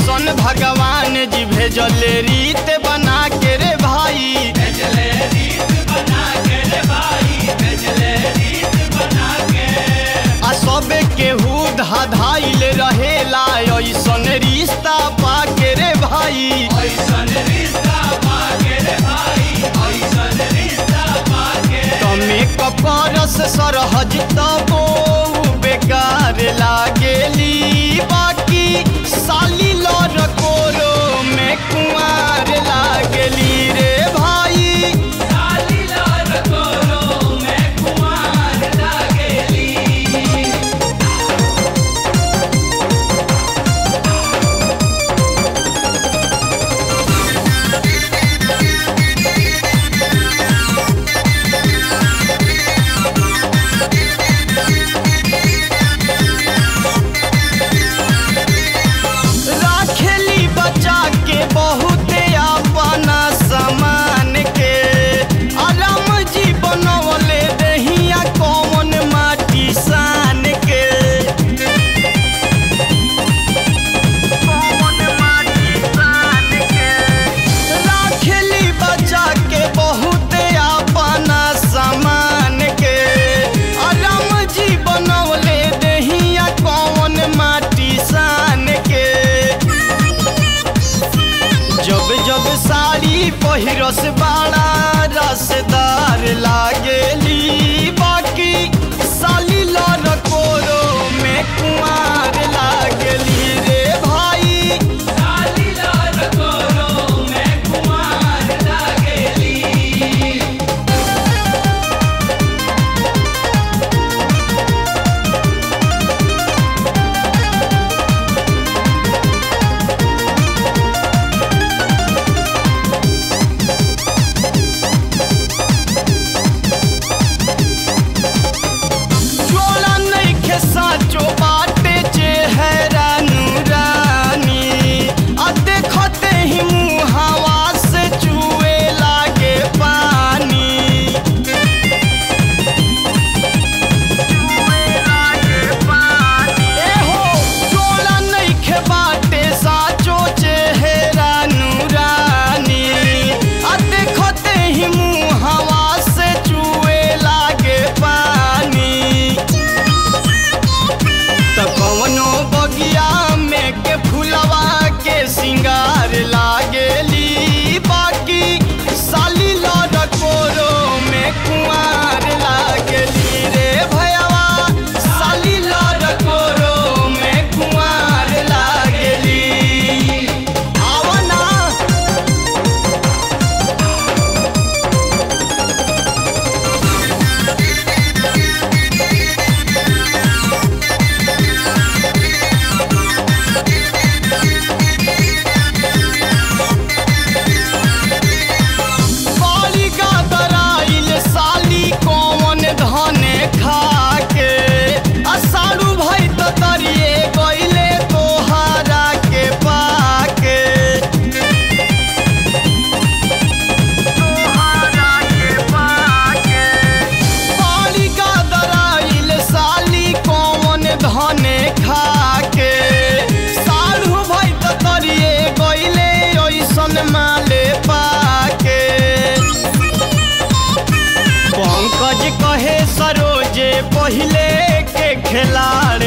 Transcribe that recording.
ऐसन भगवान जी भेजले रीत बना के रे भाई भेजले रीत बना के रे भाई भेजले रीत बना के आ सब केहू धाधाइल रहेला ऐसन रिश्ता पाके रे भाई ऐसन रिश्ता पाके रे भाई ऐसन रिश्ता पाके तमे कपरस सरहज तबो बेकार लागेली बाकी साली लर कोरो में कुंवार लागेली रे भाई साली लाल कोरो में कुमार लागेली राखेली बचा के बहुते अपना समान के आराम जी बनवले दहिया कौन माटी सान के राखेली बचा के बहुते अपना समान के आराम जी बनवले दहिया कौन माटी सान के जब जब साड़ी पहिरस बड़ा रसदार लागेली बाकी साली लर कोरो में कुमार लागेली रे भाई साली लाल कोरो में कुमार लागेली जोड़ा नइखे साचो बाटे चेहरा नूरानी आ देखते ही मुहावा से चुए लागे पानी एहो जोड़ा नइखे बाटे साचो चेहरा नूरानी आ देखते ही मुहावा से चुए लागे पानी त कवनो बगिया में के फुलवा के सिंगार लागेली बाकी साली लड़ कोरो में कुंवार लागेली रे भयवा साली लड़ कोरो में कुंवार लागेली आवना बाली गादराइल साली कौन धने खाके असारू भई त तरिए गइले तोहारा के पाके तोहारा के पाके बाली गादराइल साली कौन धने खाके सारू भई त तरिए गइले ओइसन माले पाके पंकज कहे सरोजे पहिले के खिलाड़